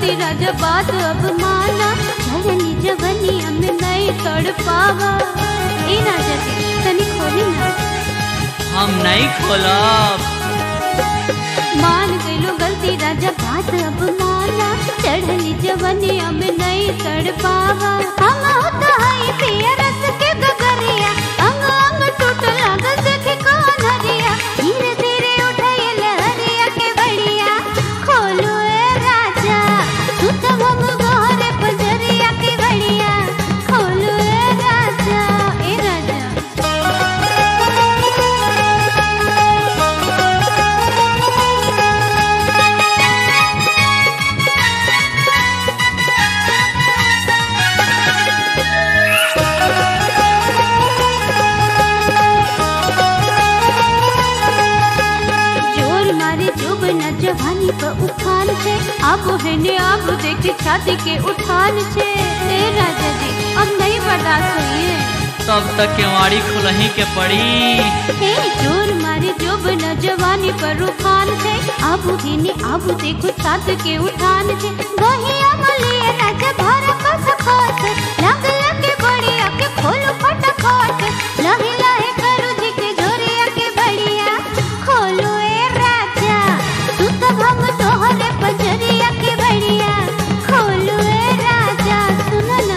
गलती राजा बात अब माना धरनी जवनी हमें नहीं तड़ पावा ए राजा जी तनी खोली ना हम नहीं खोलब मान गइलो गलती राजा बात अब माना चढ़ली जवनी हमें नहीं तड़ पावा हम होता है पिया रस के गगरिया अंग अंग टूट लागल देखे कौन हरिया धीरे धीरे उठे लहरिया के बढ़िया खोलो ए राजा तू तो हम गोरे पजरिया के बढ़िया खोलो ए राजा ए राजा जोर मारे जोब न जवानी पर उफान छे अब है ने अब देख छाती के उठान छे ए राजा जी अब नहीं बर्दाश्त होइए तब तक केवाड़ी खुलही के पड़ी हे जोर मारे जोब न जवानी पर उफान छे अब है ने अब देखो छाती के उठान छे गहिया मलिए राजा भर कस खस लग लग बढ़िया के खोलो फटाफट लहे लहे करू जी के जोरिया के बढ़िया खोलो ए राजा तू तब हम तोहरे पजरिया के बढ़िया खोलो ए राजा सुनो ना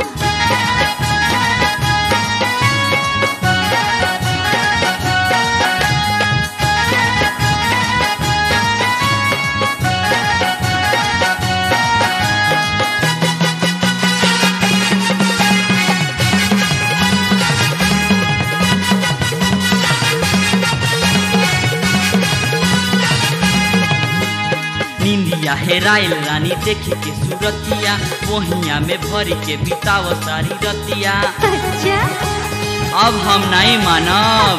निंदिया हेराइल रानी देखी के सूरतिया वहिया में भरी के बिताव सारी रतिया अच्छा अब हम नहीं मानब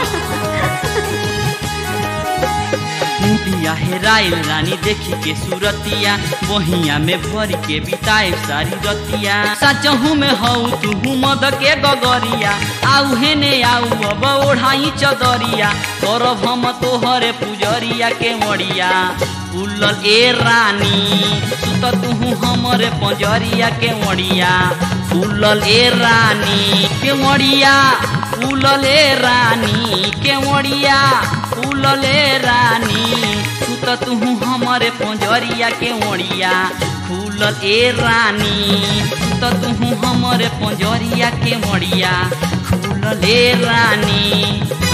निंदिया हेराइल रानी देखी के सूरतिया वहिया में भरी के बिताए सारी रतिया सचहू में हऊ तू मद के गगरिया आऊ हेने आऊ अब ओढ़ाई चदरिया करब हम तोहरे पुजरिया के मड़िया उलल ए रानी सुत तू हमरे पंजरिया के मड़िया उलल ए रानी के मड़िया उलल ए रानी के मड़िया उलल ए रानी सुत तू हमरे पंजरिया के मड़िया फूलल ए रानी सुत तू हमरे पंजरिया के मड़िया फूलल ए रानी